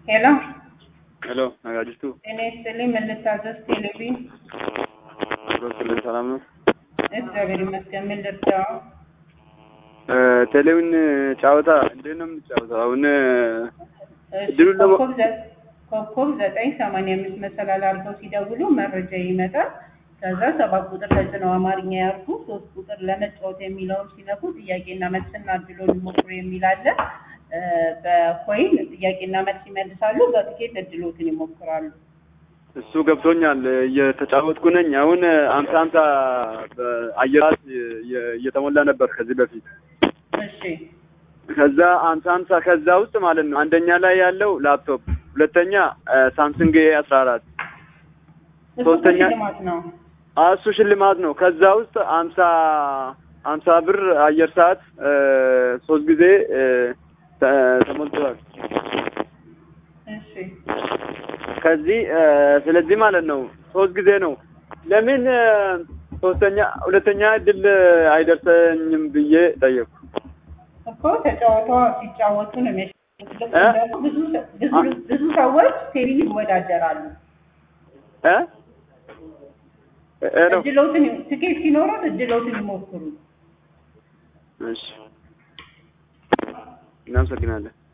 ሄሎ ሄሎ ነጋጅቱ እኔ ስልኝ ምን ልታዘዝ? ቴሌቪዥን ክልን ሰላም ነው። እግዚአብሔር ይመስገን። ምን ልርዳው? ቴሌውን ጨዋታ እንዴት ነው የምትጫወተው? አሁን እሺ፣ እድሉን ለማ- ኮከብ ዘ- ኮከብ ዘጠኝ ሰማንያ አምስት መሰላል አድርገው ሲደውሉ መረጃ ይመጣል። ከዛ ሰባት ቁጥር ተጭነው አማርኛ ያርጉ። ሶስት ቁጥር ለመጫወት የሚለውን ሲነኩ ጥያቄና መልስና እድሎን ይሞክሩ የሚል አለ። እ፣ በኮይን ጥያቄና መልስ ይመልሳሉ። በትኬት እድሎትን ይሞክራሉ። እሱ ገብቶኛል። እየተጫወትኩ ነኝ። አሁን አምሳ አምሳ በአየር ሰዓት እየ- እየተሞላ ነበር ከዚህ በፊት እሺ ከዛ አምሳ አምሳ ከዛ ውስጥ ማለት ነው አንደኛ ላይ ያለው ላፕቶፕ፣ ሁለተኛ ሳምሰንግ ኤ አስራ አራት እሱ ሶስተኛ ሽልማት ነው። እሱ ሽልማት ነው። ከዛ ውስጥ አምሳ አምሳ ብር አየር ሰዓት እ፣ ሶስት ጊዜ እ፣ ተ- ተሞልቷል። እሺ ከዚህ እ፣ ስለዚህ ማለት ነው ሶስት ጊዜ ነው። ለምን እ፣ ሶስተኛ ሁለተኛ እድል አይደርሰኝም ብዬ ጠየቁ። እኮ ተጫወተዋ ሲጫወቱ ነው የሚያሸንፉት። ልክ እ? እንዳልኩ ብዙ ሰ- ብዙ- ብዙ ሰዎች ቴሌቪዥን ይወዳደራሉ። እ እ ነው እድሎትን ትኬት ሲኖሩት እድሎትን ይሞክሩ። እሺ፣ እናመሰግናለን።